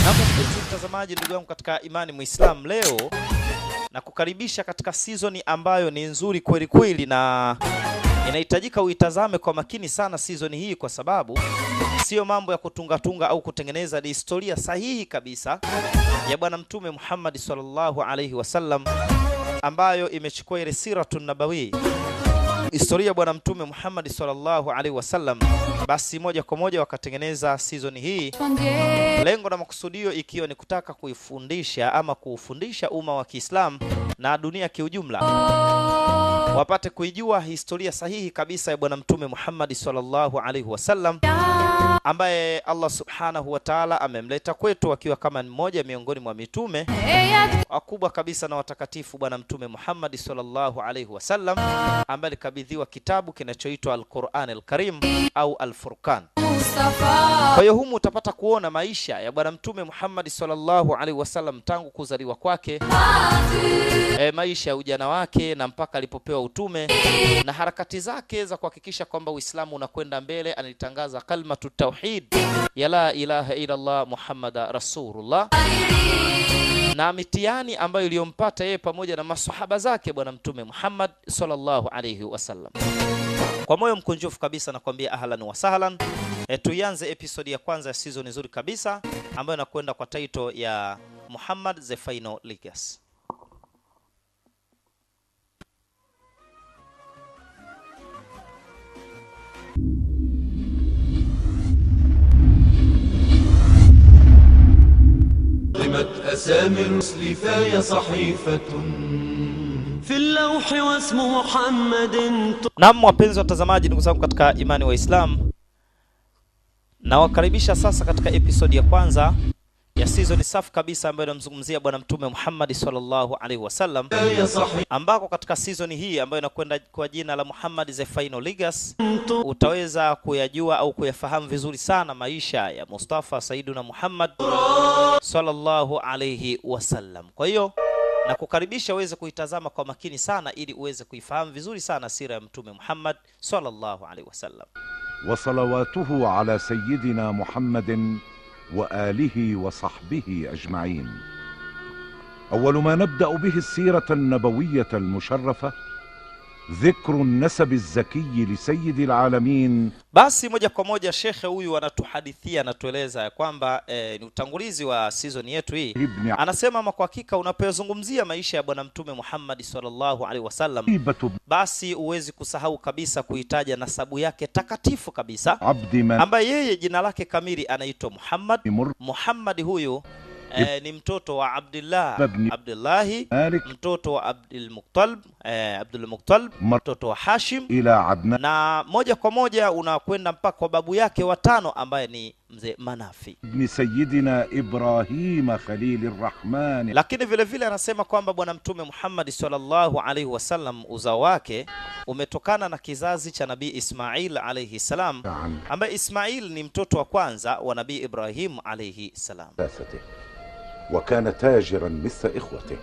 Na mpenzi mtazamaji, ndugu yangu katika imani Muislam, leo na kukaribisha katika season ambayo ni nzuri kweli kweli, na inahitajika uitazame kwa makini sana season hii, kwa sababu sio mambo ya kutungatunga au kutengeneza, ni historia sahihi kabisa ya Bwana Mtume Muhammad sallallahu alaihi wasallam ambayo imechukua ile siratun nabawi historia ya Bwana Mtume Muhammad sallallahu alaihi wasallam, basi moja kwa moja wakatengeneza season hii lengo na makusudio ikiwa ni kutaka kuifundisha ama kuufundisha umma wa Kiislamu na dunia kiujumla wapate kuijua historia sahihi kabisa ya bwana mtume Muhammad sallallahu alaihi wasallam ambaye Allah subhanahu wa ta'ala amemleta kwetu akiwa kama mmoja miongoni mwa mitume wakubwa kabisa na watakatifu bwana mtume Muhammad sallallahu alaihi wasallam ambaye alikabidhiwa kitabu kinachoitwa Al-Qur'an Al-Karim au Al-Furqan. Kwa hiyo humu utapata kuona maisha ya bwana mtume Muhammad sallallahu alaihi wasallam tangu kuzaliwa kwake, e, maisha ya ujana wake na mpaka alipopewa utume na harakati zake za kuhakikisha kwamba Uislamu unakwenda mbele. Analitangaza kalmatu tauhid ya la ilaha illa Allah Muhammada rasulullah na mitihani ambayo iliyompata yeye pamoja na masahaba zake bwana mtume Muhammad sallallahu alaihi wasallam. Kwa moyo mkunjufu kabisa nakwambia ahlan wa sahlan. E, tuianze episodi ya kwanza ya season nzuri kabisa ambayo inakwenda kwa title ya Muhammad the Final Legacy. قدمت أسامي الرسل فهي صحيفة في اللوح واسم محمد Naam, wapenzi watazamaji, ndugu zangu katika imani wa Islam, nawakaribisha sasa katika episodi ya kwanza ya season safi kabisa ambayo inamzungumzia bwana mtume Muhammad sallallahu alaihi wasallam, فهي صحيفة ambako katika season hii ambayo inakwenda kwa jina la Muhammad the Final Legacy utaweza kuyajua au kuyafahamu vizuri sana maisha ya Mustafa Saiduna Muhammad sallallahu alaihi wasallam. Kwa hiyo na kukaribisha uweze kuitazama kwa makini sana ili uweze kuifahamu vizuri sana sira ya mtume Muhammad sallallahu alaihi wasallam. وصلواته على سيدنا محمد واله وصحبه اجمعين اول ما نبدا به السيره النبويه المشرفه ذكر النسب الزكي لسيد العالمين Basi moja kwa moja shekhe huyu anatuhadithia, anatueleza ya kwamba eh, ni utangulizi wa season yetu hii. ابن Anasema ama kwa hakika unapozungumzia maisha ya bwana mtume Muhammad sallallahu alaihi wasallam, عتيبة basi huwezi kusahau kabisa kuitaja nasabu yake takatifu kabisa, عبد من ambaye yeye jina lake kamili anaitwa Muhammad. مر Muhammad huyu eh, ni mtoto wa Abdullah Ibn- Abdullahi, مالك mtoto wa Abdul Muttalib eh, Abdul Muttalib, مر mtoto wa Hashim, الى عدنان na moja kwa moja unakwenda mpaka kwa babu yake watano ambaye ni mzee Manafi. ابن سيدنا ابراهيم خليل الرحمن Lakini vile vile anasema kwamba bwana mtume Muhammad sallallahu alaihi wasallam uzao wake umetokana na kizazi cha nabii Ismail alaihi salam, عن ambaye Ismail ni mtoto wa kwanza wa nabii Ibrahim alaihi salam. ثلاثته وكان تاجرا مثل اخوته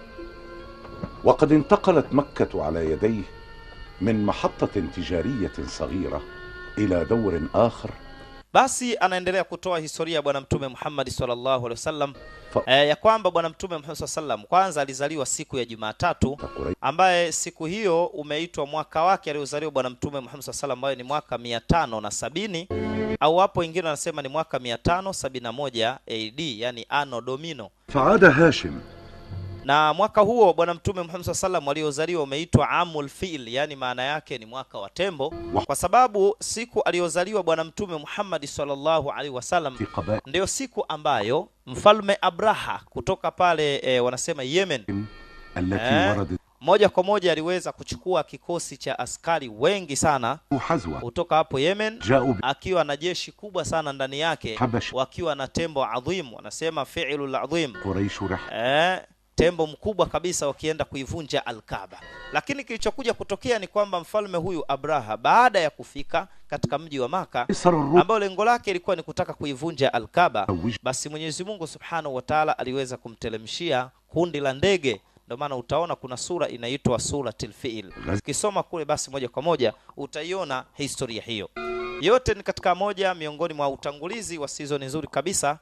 وقد انتقلت مكه على يديه من محطه تجاريه صغيره الى دور اخر Basi anaendelea kutoa historia ya bwana mtume Muhammad sallallahu alaihi wasallam Fa- eh, ya kwamba bwana mtume Muhammad sallallahu alaihi wasallam kwanza alizaliwa siku ya Jumatatu قريش ambaye siku hiyo umeitwa mwaka wake aliozaliwa bwana mtume Muhammad sallallahu alaihi wasallam ambayo ni mwaka mia tano na sabini au hapo wengine wanasema ni mwaka mia tano sabini na moja AD yani Anno Domino فعاد هاشم na mwaka huo bwana mtume Muhammad sallallahu alaihi wasallam aliozaliwa umeitwa amul fil, yani maana yake ni mwaka wa tembo, kwa sababu siku aliyozaliwa bwana mtume Muhammad sallallahu alaihi wasallam في قبائل ndiyo siku ambayo mfalme Abraha kutoka pale e, wanasema Yemen التي آه. وردت moja kwa moja aliweza kuchukua kikosi cha askari wengi sana حزوة kutoka hapo Yemen جاءوا akiwa na jeshi kubwa sana ndani yake بحبش wakiwa na tembo adhim, wanasema fi'lul adhim قريش رح eh, tembo mkubwa kabisa wakienda kuivunja Alkaba. Lakini kilichokuja kutokea ni kwamba mfalme huyu Abraha baada ya kufika katika mji wa Maka قيصر الروم ambao lengo lake ilikuwa ni kutaka kuivunja Alkaba, زوج basi Mwenyezi Mungu Subhanahu wa Ta'ala aliweza kumtelemshia kundi la ndege. Ndio maana utaona kuna sura inaitwa Suratul Fiil. Ukisoma kule, basi moja kwa moja utaiona historia hiyo yote. Ni katika moja miongoni mwa utangulizi wa season nzuri kabisa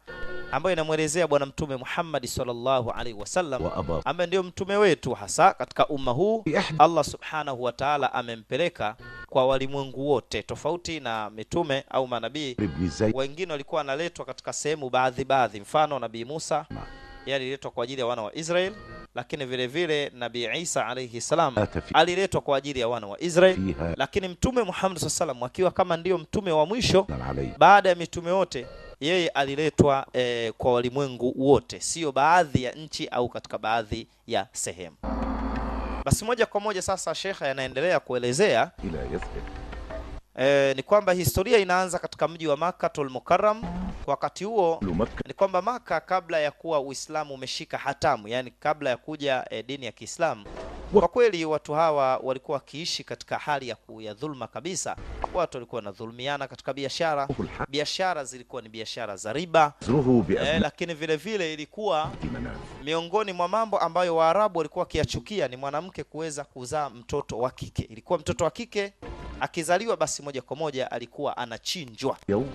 ambayo inamwelezea bwana mtume Muhammad sallallahu alaihi wasallam وأبا ambaye ndio mtume wetu hasa katika umma huu. Allah subhanahu wa ta'ala amempeleka kwa walimwengu wote, tofauti na mitume au manabii بن زيد wengine walikuwa wanaletwa katika sehemu baadhi baadhi. Mfano nabii Musa yeye aliletwa kwa ajili ya wana wa Israel, lakini vile vile nabii Isa alayhi salam مات في- aliletwa kwa ajili ya wana wa Israel, فيها lakini mtume Muhammad sallallahu alaihi wasallam akiwa kama ndiyo mtume wa mwisho عليه baada ya mitume wote yeye aliletwa eh, kwa walimwengu wote, sio baadhi ya nchi au katika baadhi ya sehemu. Basi moja kwa moja sasa shekha anaendelea kuelezea إلى يثرب eh, ni kwamba historia inaanza katika mji wa Makkatul Mukarram. Kwa wakati huo أهل مكة ni kwamba Maka kabla ya kuwa Uislamu umeshika hatamu, yani kabla ya kuja eh, dini ya Kiislamu, kwa kweli watu hawa walikuwa wakiishi katika hali ya, ku, ya dhulma kabisa. Watu walikuwa wanadhulumiana katika biashara, الحق biashara zilikuwa ni biashara za riba زره eh, بأبناء lakini vile vile ilikuwa مناف miongoni mwa mambo ambayo Waarabu walikuwa wakiyachukia ni mwanamke kuweza kuzaa mtoto wa kike. Ilikuwa mtoto wa kike akizaliwa, basi moja kwa moja alikuwa anachinjwa. يوم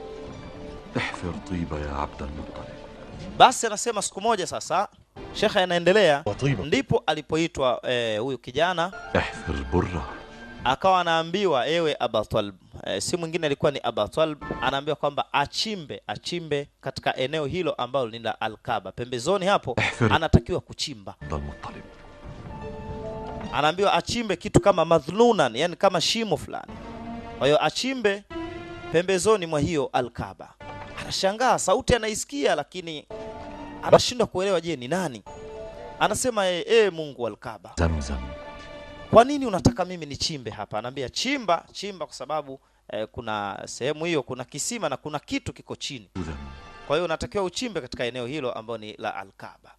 احفر طيبة يا عبد المطلب Basi anasema siku moja sasa, shekhe anaendelea, وطيبة ndipo alipoitwa eh, huyu kijana احفر برة akawa anaambiwa ewe Aba Talib. E, si mwingine alikuwa ni Aba Talib, anaambiwa kwamba achimbe achimbe katika eneo hilo ambalo ni la Alkaba, pembezoni hapo احفر anatakiwa kuchimba. عبد المطلب Anaambiwa achimbe kitu kama madhlunan, yani kama shimo fulani. Kwa hiyo achimbe pembezoni mwa hiyo Alkaba. Anashangaa, sauti anaisikia, lakini anashindwa kuelewa, je, ni nani? Anasema e, e, Mungu wa Alkaba, زمزم kwa nini unataka mimi nichimbe hapa? Anaambia chimba, chimba kwa sababu eh, kuna sehemu hiyo kuna kisima na kuna kitu kiko chini. ذم Kwa hiyo unatakiwa uchimbe katika eneo hilo ambalo ni la Alkaba.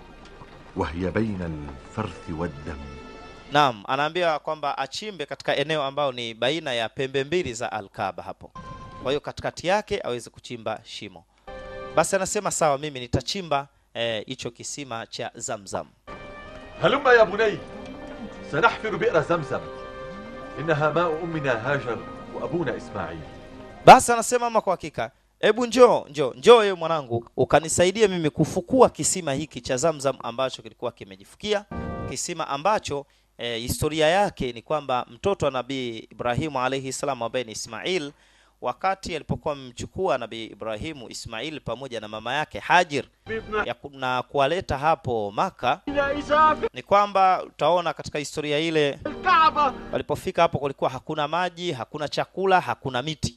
وهي بين الفرث والدم Naam, anaambia kwamba achimbe katika eneo ambalo ni baina ya pembe mbili za Alkaba hapo. Kwa hiyo katikati yake aweze kuchimba shimo. Basi anasema sawa, mimi nitachimba eh, hicho kisima cha Zamzam. هلم يا بني سنحفر بئر زمزم إنها ماء أمنا هاجر وأبونا إسماعيل Basi anasema ama kwa hakika, hebu njoo njoo njoo, wewe mwanangu, ukanisaidia mimi kufukua kisima hiki cha Zamzam ambacho kilikuwa kimejifukia, kisima ambacho e, historia yake ni kwamba mtoto wa Nabii Ibrahimu alayhi salam ambaye ni Ismail, wakati alipokuwa amemchukua Nabii Ibrahimu Ismail pamoja na mama yake Hajir ya ku- na kuwaleta hapo Maka, ni kwamba utaona katika historia ile walipofika hapo kulikuwa hakuna maji, hakuna chakula, hakuna miti.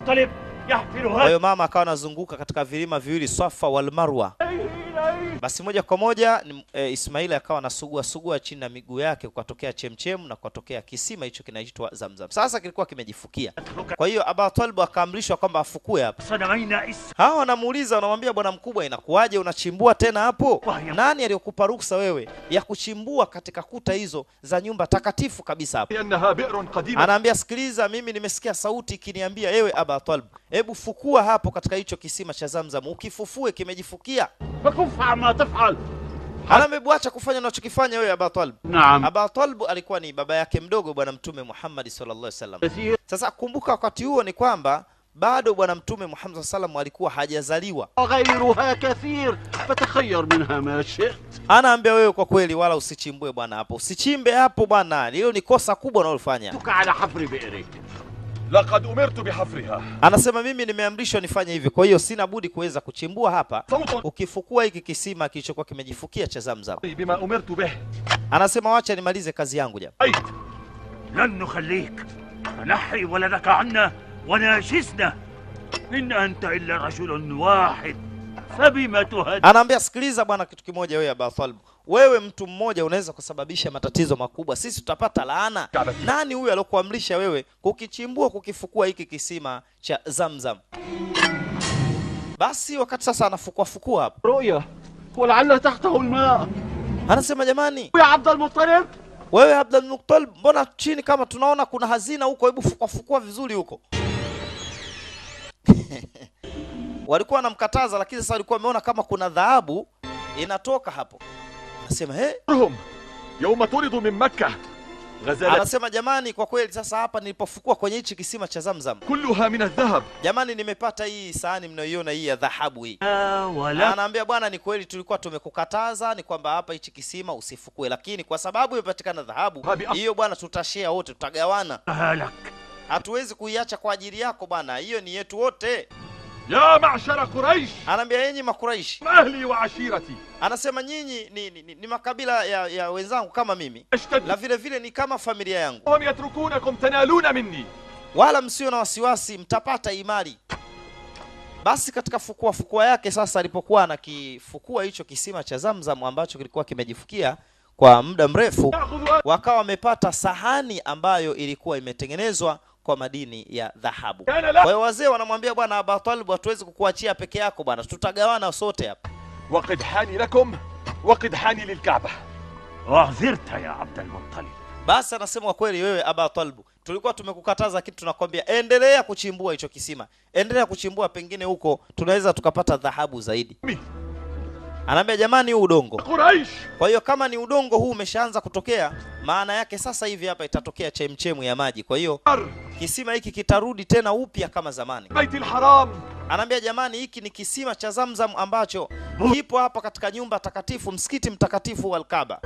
Kwa hiyo mama akawa anazunguka katika vilima viwili Swafa wal Marwa. Basi moja kwa moja ni- e, Ismaili akawa anasugua sugua chini na miguu yake, kukatokea chemchem na kukatokea kisima hicho kinaitwa Zamzam. Sasa kilikuwa kimejifukia. Kwa hiyo Aba Talib akaamrishwa kwamba afukue hapo. Hawa wanamuuliza wanamwambia, bwana mkubwa, inakuwaje unachimbua tena hapo? Nani aliyokupa ruksa wewe ya kuchimbua katika kuta hizo za nyumba takatifu kabisa hapo? لأنها بئر قديمة Anaambia, sikiliza, mimi nimesikia sauti ikiniambia, ewe Aba Talib, hebu fukua hapo katika hicho kisima cha Zamzam, ukifufue kimejifukia. فكف ما تفعل Anaambia, hebu acha kufanya unachokifanya wewe Aba Talib. نعم Aba Talib alikuwa ni baba yake mdogo bwana Mtume Muhammad sallallahu alaihi wasallam. كثير Sasa kumbuka, wakati huo ni kwamba bado bwana Mtume Muhammad sallallahu alaihi wasallam alikuwa hajazaliwa. وغيرها كثير فتخير منها ما شئت Anaambia wewe, kwa kweli, wala usichimbue bwana hapo, usichimbe hapo bwana, hilo ni kosa kubwa unalofanya. تك على حفر بئرك لقد أمرت بحفرها Anasema mimi nimeamrishwa nifanye hivi, kwa hiyo sina budi kuweza kuchimbua hapa, صوت ukifukua hiki kisima kilichokuwa kimejifukia cha Zamzam. بما أمرت به Anasema wacha nimalize kazi yangu jamaa. أيت لن نخليك فنحي ولدك عنا وناشزنا إن أنت إلا رجل واحد فبما تهدد Anaambia sikiliza bwana, kitu kimoja wewe Aba Talib, wewe mtu mmoja unaweza kusababisha matatizo makubwa, sisi tutapata laana. Nani huyu aliyokuamrisha wewe kukichimbua kukifukua hiki kisima cha Zamzam? Basi wakati sasa anafukua fukua hapo, رؤيا ولعل تحته الماء anasema jamani, يا عبد المطلب wewe Abdul Muttalib, mbona chini kama tunaona kuna hazina huko, hebu fukua fukua vizuri huko. walikuwa wanamkataza, lakini sasa walikuwa wameona kama kuna dhahabu inatoka hapo. Anasema he, هم يوم طردوا من مكة غزالات Anasema jamani, kwa kweli sasa hapa nilipofukua kwenye hichi kisima cha Zamzam, كلها من الذهب jamani, nimepata hii sahani mnayoiona hii ya dhahabu hii. لا Na ولا anaambia bwana, ni kweli tulikuwa tumekukataza ni kwamba hapa hichi kisima usifukue, lakini kwa sababu imepatikana dhahabu Habi- hiyo bwana, tutashare wote, tutagawana. لك Hatuwezi kuiacha kwa ajili yako bwana, hiyo ni yetu wote. يا معشر قريش Anaambia yenyi Makuraishi, أهلي وعشيرتي anasema nyinyi ni, ni, ni, ni makabila ya, ya wenzangu kama mimi, اشتد na vile vile ni kama familia yangu, وهم يتركونكم تنالون مني wala msio na wasiwasi, mtapata imani. Basi katika fukua fukua yake sasa, alipokuwa anakifukua hicho kisima cha Zamzam ambacho kilikuwa kimejifukia kwa muda mrefu, تأخذ wakawa wamepata sahani ambayo ilikuwa imetengenezwa kwa madini ya dhahabu. كان Kwa لا hiyo wazee wanamwambia bwana Abu Talib, hatuwezi kukuachia peke yako bwana, tutagawana sote hapa. وقد حاني لكم وقد حاني للكعبة أعذرت يا عبد المطلب Basi anasema kwa kweli, wewe Aba Talib, tulikuwa tumekukataza kitu, tunakwambia endelea kuchimbua hicho kisima, endelea kuchimbua, pengine huko tunaweza tukapata dhahabu zaidi. Mi. Anaambia jamani, huu udongo. قريش Kwa hiyo kama ni udongo huu umeshaanza kutokea, maana yake sasa hivi hapa itatokea chemchemu ya maji. Kwa hiyo أر kisima hiki kitarudi tena upya kama zamani. بيت الحرام Anaambia jamani, hiki ni kisima cha Zamzam ambacho kipo hapa katika nyumba takatifu, msikiti mtakatifu wa Al-Kaaba.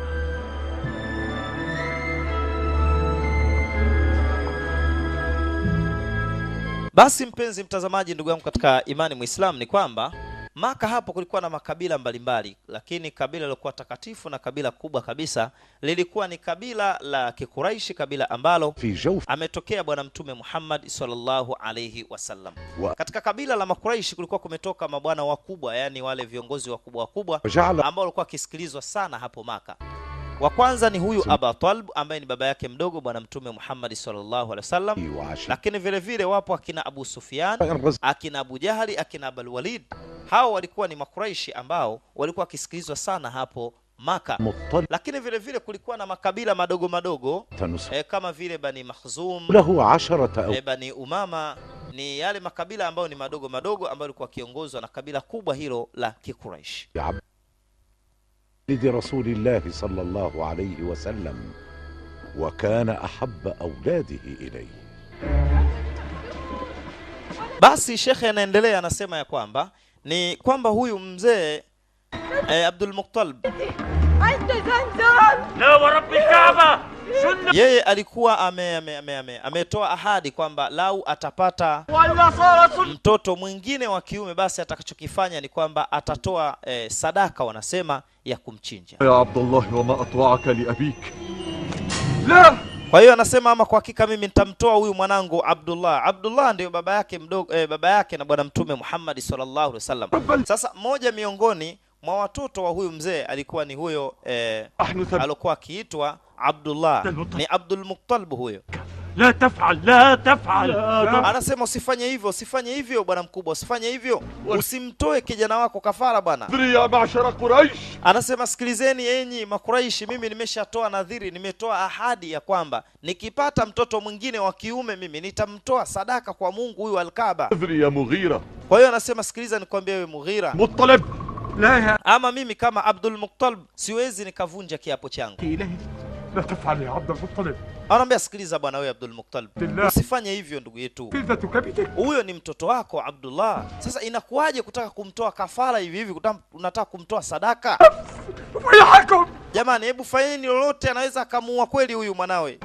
Basi mpenzi mtazamaji, ndugu yangu katika imani Muislam, ni kwamba Maka hapo kulikuwa na makabila mbalimbali, lakini kabila lilokuwa takatifu na kabila kubwa kabisa lilikuwa ni kabila la Kikuraishi, kabila ambalo في جوف ametokea bwana mtume Muhammad sallallahu alayhi wasallam. Wa- Katika kabila la Makuraishi kulikuwa kumetoka mabwana wakubwa, yani wale viongozi wakubwa wakubwa وجعل ambao walikuwa wakisikilizwa sana hapo Maka. Wa kwanza ni huyu Aba Talib ambaye ni baba yake mdogo bwana mtume Muhammad sallallahu alaihi wasallam, وعشيرة lakini vile vile wapo akina Abu Sufyan, الرزق akina Abu Jahali, akina Abul Walid. Hao walikuwa ni Makuraishi ambao walikuwa wakisikilizwa sana hapo Maka. مطلع Lakini vile vile kulikuwa na makabila madogo madogo نسب e, kama vile Bani Makhzum له عشرة أو e, Bani Umama ni yale makabila ambayo ni madogo madogo ambayo yalikuwa wakiongozwa na kabila kubwa hilo la Kikuraish. عبد ولد رسول الله صلى الله عليه وسلم وكان أحب أولاده إليه Basi shekhe anaendelea anasema ya kwamba ni kwamba huyu mzee e, Abdul Muttalib عند زمزم لا ورب الكعبة سنة yeye alikuwa ame, ame, ame, ame, ametoa ahadi kwamba lau atapata ولا صار سنة mtoto mwingine wa kiume basi atakachokifanya ni kwamba atatoa e, sadaka wanasema ya kumchinja. يا عبد الله وما أطوعك لأبيك لا Kwa hiyo anasema ama kwa hakika mimi nitamtoa huyu mwanangu Abdullah. Abdullah ndio baba yake mdogo eh, baba yake na bwana mtume Muhammad sallallahu alaihi wasallam. Sasa mmoja miongoni mwa watoto wa huyu mzee alikuwa ni huyo eh, نحن ثب alikuwa akiitwa Abdullah. Ni Abdul Muttalib huyo. لا تفعل لا تفعل Anasema usifanye hivyo, usifanye hivyo bwana mkubwa, usifanye hivyo. Usimtoe kijana wako kafara bwana. ادري يا معشر قريش Anasema sikilizeni enyi Makuraishi, mimi nimeshatoa nadhiri, nimetoa ahadi ya kwamba nikipata mtoto mwingine wa kiume mimi nitamtoa sadaka kwa Mungu huyu Alkaaba. ادري يا مغيرة Kwa hiyo anasema sikiliza, nikwambie wewe Mughira, مطلب لا يا ama mimi kama Abdul Muttalib siwezi nikavunja kiapo changu. إلهي لا تفعل يا عبد المطلب Anaambia sikiliza bwana wewe Abdul Muttalib, Billah. usifanye hivyo ndugu yetu, فلذة كبدك huyo ni mtoto wako Abdullah. Sasa inakuwaje kutaka kumtoa kafara hivi hivi, kutam- unataka kumtoa sadaka? ويحكم Jamani, hebu fanyeni lolote, anaweza akamuua kweli huyu mwanawe.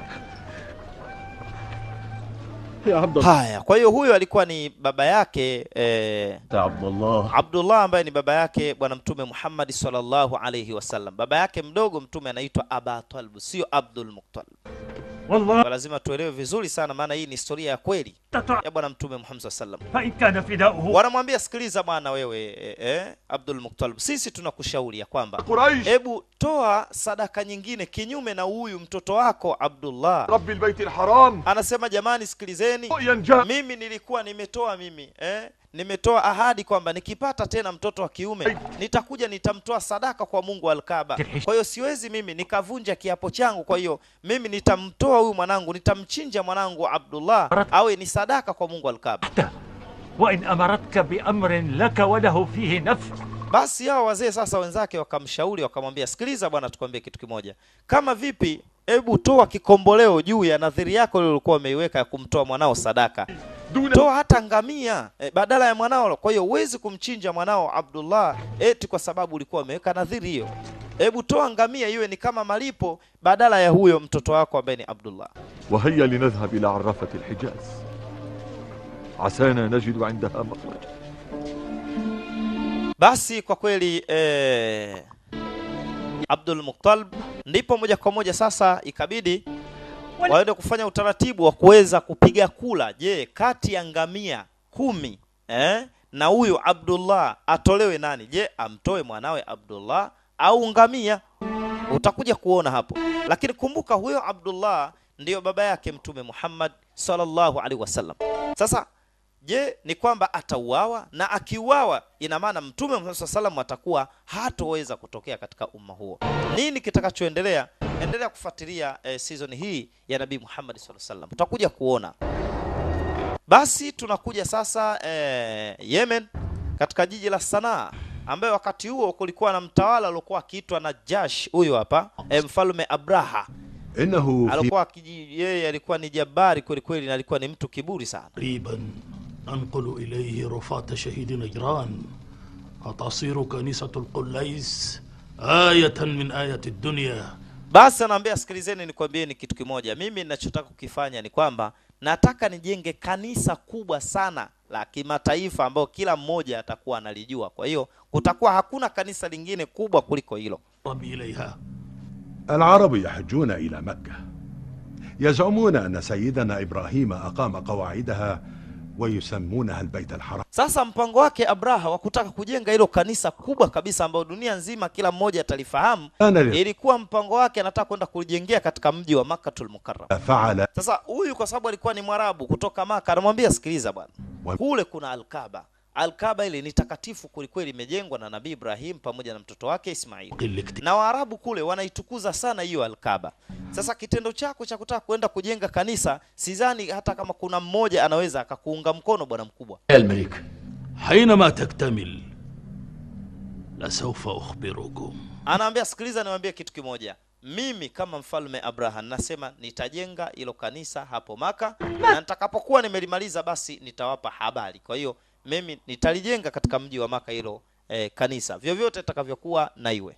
يا عبد الله Haya, kwa hiyo huyo alikuwa ni baba yake eh, يا عبد الله Abdullah ambaye ni baba yake bwana mtume Muhammad sallallahu alayhi wasallam. Baba yake mdogo mtume anaitwa Aba Talib, sio Abdul Muttalib. والله Kwa lazima tuelewe vizuri sana, maana hii ni historia ya kweli تطع ya bwana mtume Muhammad sallallahu alayhi wasallam. فإن كان فداؤه Wanamwambia sikiliza bwana wewe eh, eh, Abdul Muttalib, sisi tunakushauri ya kwamba قريش hebu toa sadaka nyingine kinyume na huyu mtoto wako Abdullah. رب البيت الحرام Anasema jamani, sikilizeni ينجا mimi nilikuwa nimetoa mimi eh? nimetoa ahadi kwamba nikipata tena mtoto wa kiume nitakuja nitamtoa sadaka kwa Mungu Alkaba. Kwa hiyo siwezi mimi nikavunja kiapo changu. Kwa hiyo mimi nitamtoa huyu mwanangu, nitamchinja mwanangu Abdullah awe ni sadaka kwa Mungu Alkaba. وإن أمرتك بأمر لك وله فيه نفع Basi hao wazee sasa wenzake wakamshauri wakamwambia, sikiliza bwana, tukwambie kitu kimoja. Kama vipi hebu toa kikomboleo juu ya nadhiri yako ile ulikuwa umeiweka ya kumtoa mwanao sadaka toa hata ngamia e, badala ya mwanao kwa hiyo huwezi kumchinja mwanao abdullah eti kwa sababu ulikuwa umeweka nadhiri hiyo hebu toa ngamia iwe ni kama malipo badala ya huyo mtoto wako ambaye ni abdullah وهيا لنذهب إلى عرافة الحجاز عسانا نجد عندها مخرجا basi kwa kweli eh, abdul muktalib ndipo moja kwa moja sasa ikabidi waende kufanya utaratibu wa kuweza kupiga kula je kati ya ngamia kumi eh, na huyu abdullah atolewe nani je amtoe mwanawe abdullah au ngamia utakuja kuona hapo lakini kumbuka huyo abdullah ndiyo baba yake mtume muhammad sallallahu alaihi wasallam sasa je ni kwamba atauawa na akiuawa ina maana mtume Muhammad SAW salam atakuwa hatoweza kutokea katika umma huo nini kitakachoendelea endelea kufuatilia eh, season hii ya nabii muhammad SAW salam utakuja kuona basi tunakuja sasa eh, yemen katika jiji la sanaa ambaye wakati huo kulikuwa na mtawala aliokuwa akiitwa najash huyu hapa eh, mfalme abraha إنه في alikuwa akiji- yeye alikuwa ni jabari kweli kweli na alikuwa ni mtu kiburi sana قريبا ننقل إليه رفات شهيد نجران وتصير كنيسة القليس آية من آيات الدنيا basi anaambia sikilizeni nikwambieni kitu kimoja mimi ninachotaka kukifanya ni kwamba nataka nijenge kanisa kubwa sana la kimataifa ambayo kila mmoja atakuwa analijua kwa hiyo kutakuwa hakuna kanisa lingine kubwa kuliko hilo ربي إليها العرب يحجون إلى مكة يزعمون أن سيدنا إبراهيم أقام قواعدها ويسمونها البيت الحرام sasa mpango wake abraha wa kutaka kujenga hilo kanisa kubwa kabisa ambayo dunia nzima kila mmoja atalifahamu أنا ل- ilikuwa mpango wake anataka kwenda kulijengea katika mji wa makkatul mukarram فعل sasa huyu kwa sababu alikuwa ni mwarabu kutoka maka anamwambia sikiliza bwana Wa- kule kuna alkaba alkaba ile ni takatifu kwelikweli imejengwa na nabii ibrahim pamoja na mtoto wake ismail قل اكتب na waarabu kule wanaitukuza sana hiyo alkaba sasa kitendo chako cha kutaka kwenda kujenga kanisa sidhani hata kama kuna mmoja anaweza akakuunga mkono bwana mkubwa يا الملك حينما تكتمل لسوف أخبركم anaambia sikiliza niwaambie kitu kimoja mimi kama mfalme abraham nasema nitajenga hilo kanisa hapo maka na nitakapokuwa nimelimaliza basi nitawapa habari kwa hiyo mimi nitalijenga katika mji wa maka hilo eh, kanisa vyovyote itakavyokuwa na iwe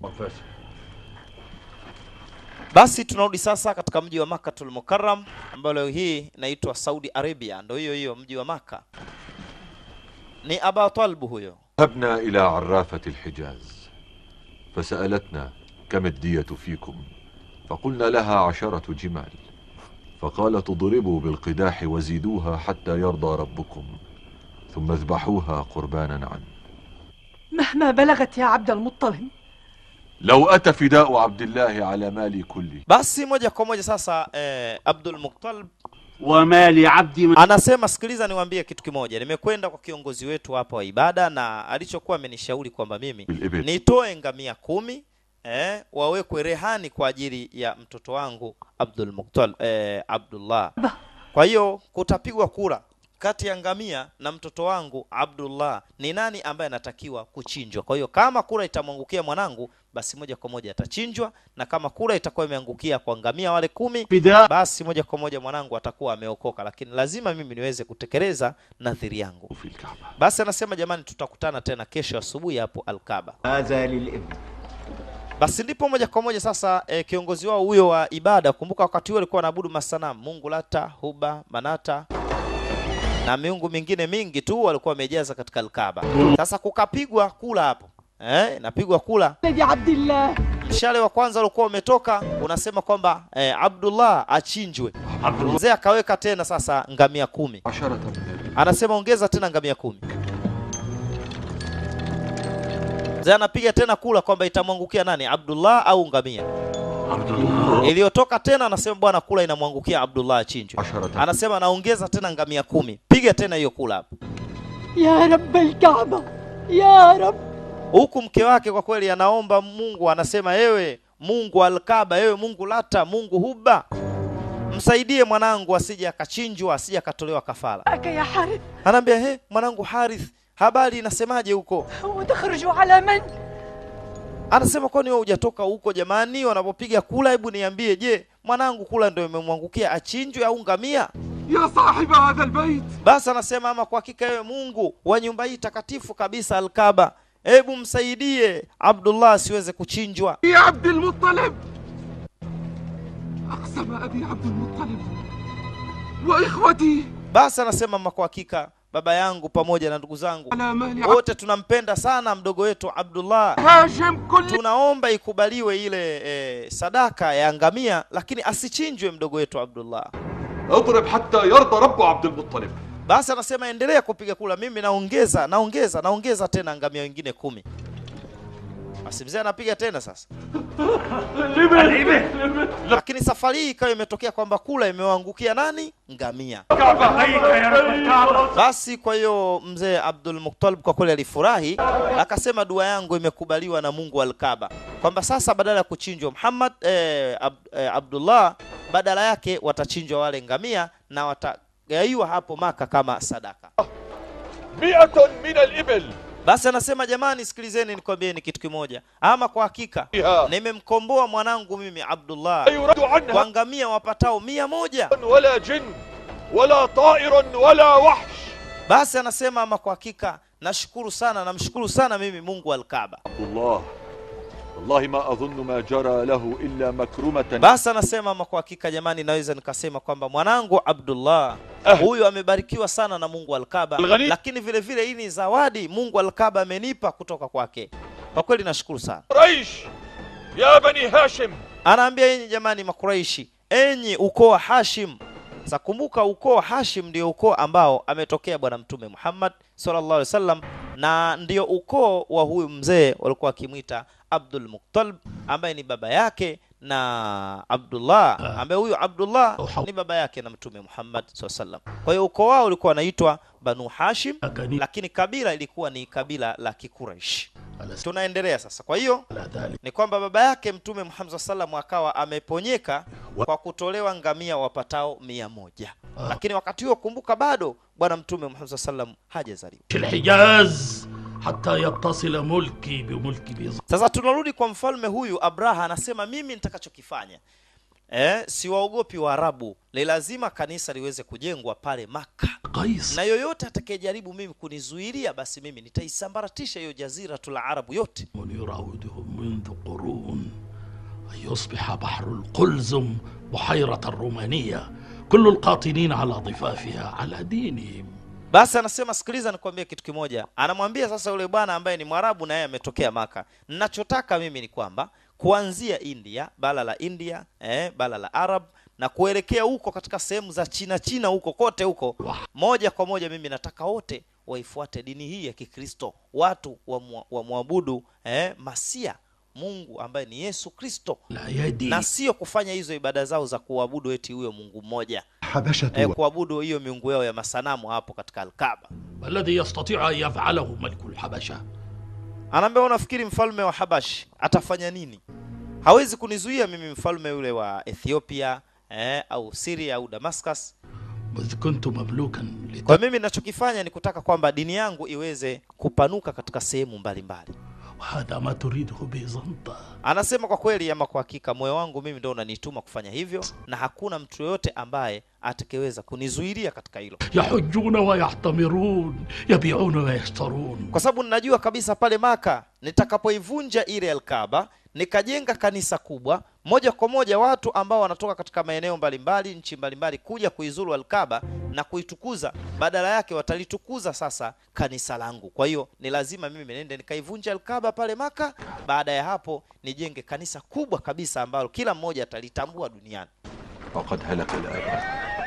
basi tunarudi sasa katika mji wa makatul mukarram ambayo leo hii inaitwa saudi arabia ndo hiyo hiyo mji wa maka ni aba talbu huyo ذهبنا إلى عرافة الحجاز فسألتنا كم الدية فيكم فقلنا لها عشرة جمال فقالت اضربوا بالقداح وزيدوها حتى يرضى ربكم ثم اذبحوها قربانا عنه مهما بلغت يا عبد المطلب لو أتى فداء عبد الله على مالي كله basi moja kwa moja sasa eh, abdul muktalib وما لعبد من anasema sikiliza niwaambie kitu kimoja nimekwenda kwa kiongozi wetu hapa wa ibada na alichokuwa amenishauri kwamba mimi بالإبل nitoe ngamia kumi eh, wawekwe rehani kwa ajili ya mtoto wangu abdul muktal eh, abdullah kwa hiyo kutapigwa kura kati ya ngamia na mtoto wangu abdullah ni nani ambaye anatakiwa kuchinjwa kwa hiyo kama kura itamwangukia mwanangu basi moja kwa moja atachinjwa na kama kura itakuwa imeangukia kwa ngamia wale kumi فداء basi moja kwa moja mwanangu atakuwa ameokoka lakini lazima mimi niweze kutekeleza nadhiri yangu في الكعبة basi anasema jamani tutakutana tena kesho asubuhi hapo alkaba هذا للإبن basi ndipo moja kwa moja sasa e, kiongozi wao huyo wa ibada kumbuka wakati huo alikuwa anaabudu masanamu mungu lata huba manata na miungu mingine mingi tu walikuwa wamejaza katika alkaba sasa kukapigwa kula hapo eh, napigwa kula ولد عبد الله mshale wa kwanza ulikuwa umetoka unasema kwamba eh, abdullah achinjwe mzee akaweka tena sasa ngamia kumi عشرة من الإبل anasema ongeza tena ngamia kumi mzee anapiga tena kula kwamba itamwangukia nani abdullah au ngamia عبد الله iliyotoka tena anasema bwana kula inamwangukia abdullah achinjwe عشرة anasema naongeza tena ngamia kumi piga tena hiyo kula hapo يا رب الكعبة يا رب huku mke wake kwa kweli anaomba mungu anasema ewe mungu alkaba ewe mungu lata mungu huba msaidie mwanangu asije akachinjwa asije akatolewa kafara أك يا حارث anaambia he mwanangu harith habari inasemaje huko وتخرج على من Anasema kwani wewe hujatoka huko jamani? Wanapopiga kula, hebu niambie, je, mwanangu kula ndio imemwangukia achinjwe au ngamia? يا صاحب هذا البيت Basi anasema ama kwa hakika wewe Mungu wa nyumba hii takatifu kabisa Alkaba, hebu msaidie Abdullah asiweze kuchinjwa. يا عبد المطلب أقسم أبي عبد المطلب وإخوتي Basi anasema ama kwa hakika baba yangu pamoja na ndugu zangu على مال عبد wote tunampenda sana mdogo wetu Abdullah. هاشم كل Tunaomba ikubaliwe ile e, sadaka ya ngamia, lakini asichinjwe mdogo wetu Abdullah. اضرب حتى يرضى رب عبد المطلب Basi anasema endelea kupiga kula, mimi naongeza naongeza naongeza tena ngamia wengine kumi. Basi mzee anapiga tena sasa, lakini safari hii ikawa imetokea kwamba kula imewaangukia nani? Ngamia. Basi kwa hiyo mzee Abdul Muttalib kwa kweli alifurahi, akasema dua yangu imekubaliwa na Mungu Al-Kaaba, kwamba sasa badala ya kuchinjwa Muhammad eh, Ab, eh, Abdullah, badala yake watachinjwa wale ngamia na watagaiwa hapo Maka kama sadaka. مئة من الإبل Basi anasema jamani, sikilizeni nikwambieni kitu kimoja, ama kwa hakika nimemkomboa mwanangu mimi Abdullah لا يرد عنها kwa ngamia wapatao mia moja. ولا جن ولا طائر ولا وحش Basi anasema ama kwa hakika nashukuru sana, namshukuru sana mimi Mungu Al-Kaaba. عبد الله والله ما أظن ما جرى له إلا مكرمة Basi anasema ama kwa hakika jamani, naweza nikasema kwamba mwanangu Abdullah huyu amebarikiwa sana na Mungu Al-Kaaba, Al-Ghani. lakini vile vile hii ni zawadi Mungu Al-Kaaba amenipa kutoka kwake. Kwa kweli nashukuru sana. قريش يا بني هاشم Anaambia yenyi jamani Makuraishi, enyi ukoo wa Hashim. Sasa kumbuka ukoo wa Hashim ndio ukoo ambao ametokea Bwana Mtume Muhammad sallallahu alaihi wasallam, na ndio ukoo wa huyu mzee walikuwa wakimwita Abdul Muttalib ambaye ni baba yake na Abdullah ambaye huyu Abdullah ni baba yake na Mtume Muhammad sallallahu alaihi wasallam. Kwa hiyo ukoo wao ulikuwa unaitwa Banu Hashim, أكني lakini kabila ilikuwa ni kabila la Kikuraish. على س- Tunaendelea sasa. Kwa hiyo على ذلك ni kwamba baba yake Mtume Muhammad SAW sallam akawa ameponyeka kwa kutolewa ngamia wapatao mia moja. Lakini wakati huo kumbuka, bado bwana Mtume Muhammad SAW sallam hajazaliwa. في الحجاز حتى يتصل ملكي بملك بيزنطة Sasa tunarudi kwa mfalme huyu Abraha, anasema mimi nitakachokifanya eh, siwaogopi Waarabu, ni lazima kanisa liweze kujengwa pale Maka, قيس na yoyote atakayejaribu mimi kunizuilia, basi mimi nitaisambaratisha hiyo jaziratul arabu yote. من يراودهم منذ قرون أن يصبح بحر القلزم بحيرة الرومانية كل القاطنين على ضفافها على دينهم Basi anasema sikiliza, nikwambie kitu kimoja. Anamwambia sasa yule bwana ambaye ni Mwarabu na yeye ametokea Maka, ninachotaka mimi ni kwamba kuanzia India, bara la India, eh, bara la Arab na kuelekea huko katika sehemu za China China huko kote huko, moja kwa moja mimi nataka wote waifuate dini hii ya Kikristo, watu wamwa- wamwabudu eh, Masia, Mungu ambaye ni Yesu Kristo, لا يدي na sio kufanya hizo ibada zao za kuabudu eti huyo Mungu mmoja حبشة eh, kuabudu hiyo miungu yao ya masanamu hapo katika Alkaba. الذي يستطيع أن يفعله ملك الحبشة Anaambia unafikiri mfalme wa Habash atafanya nini? Hawezi kunizuia mimi mfalme yule wa Ethiopia eh, au Syria au Damascus. إذ كنت مملوكا Kwa لت... mimi ninachokifanya ni kutaka kwamba dini yangu iweze kupanuka katika sehemu mbalimbali. وهذا ما تريده بيزنطة Anasema kwa kweli ama kwa hakika, moyo wangu mimi ndio unanituma kufanya hivyo, na hakuna mtu yoyote ambaye atakayeweza kunizuilia katika hilo, يحجون ويعتمرون يبيعون ويشترون kwa sababu ninajua kabisa pale Maka nitakapoivunja ile Alkaba nikajenga kanisa kubwa moja kwa moja, watu ambao wanatoka katika maeneo mbalimbali, nchi mbalimbali, kuja kuizuru Alkaba na kuitukuza, badala yake watalitukuza sasa kanisa langu. Kwa hiyo ni lazima mimi nende nikaivunja Alkaba pale Maka, baada ya hapo nijenge kanisa kubwa kabisa ambalo kila mmoja atalitambua duniani. وقد هلك الآباء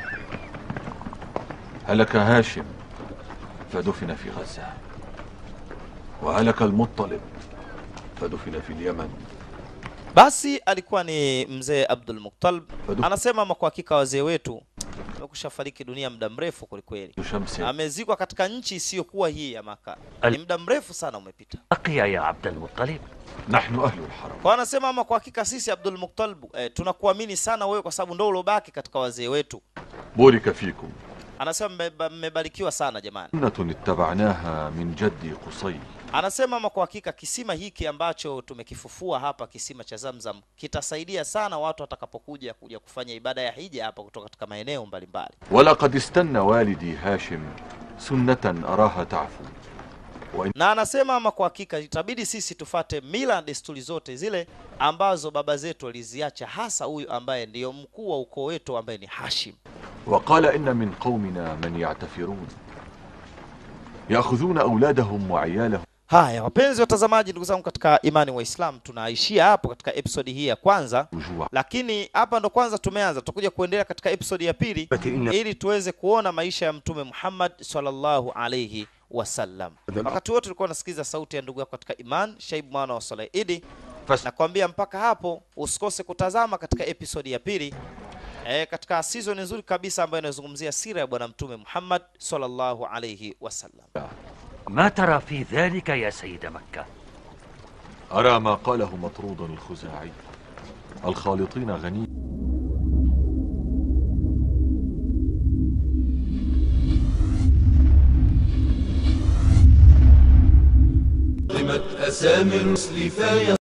هلك هاشم فدفن في غزة وهلك المطلب فدفن في اليمن Basi alikuwa ni mzee Abdul Muttalib, anasema ama kwa hakika wazee wetu wamekusha fariki dunia muda mrefu kwelikweli. شمس amezikwa katika nchi isiyokuwa hii ya Maka. Ni muda mrefu sana umepita. بقي يا عبد المطلب نحن أهل الحرم Kwa anasema ama kwa hakika sisi Abdul Muttalib eh, tunakuamini sana wewe kwa sababu ndio ulobaki katika wazee wetu. بورك فيكم Anasema mmeba- mmebarikiwa sana jamani. سنة اتبعناها من جدي قصي Anasema ama kwa hakika kisima hiki ambacho tumekifufua hapa, kisima cha Zamzam, kitasaidia sana watu watakapokuja kuja kufanya ibada ya hija hapa kutoka katika maeneo mbalimbali. ولقد استنى والدي هاشم سنة أراها تعفو وإن Na anasema ama kwa hakika itabidi sisi tufate mila na desturi zote zile ambazo baba zetu waliziacha, hasa huyu ambaye ndiyo mkuu wa ukoo wetu ambaye ni Hashim. وقال إن من قومنا من يعتفرون يأخذون أولادهم وعيالهم Haya, wapenzi watazamaji, ndugu zangu katika imani wa Islam, tunaishia hapo katika episodi hii ya kwanza, وجوعا lakini hapa ndo kwanza tumeanza. Tutakuja kuendelea katika episodi ya pili ili tuweze kuona maisha ya Mtume Muhammad sallallahu alayhi wasallam. Wakati wote tulikuwa nasikiza sauti ya ndugu yako katika iman, Shaib mwana wa Saleh Idi. Fas- Nakwambia mpaka hapo usikose kutazama katika episodi ya pili e, katika season nzuri kabisa ambayo inazungumzia sira ya Bwana Mtume Muhammad sallallahu alayhi wasallam. ما ترى في ذلك يا سيد مكة أرى ما قاله مطرود الخزاعي الخالطين غني أسامي الرسل فايا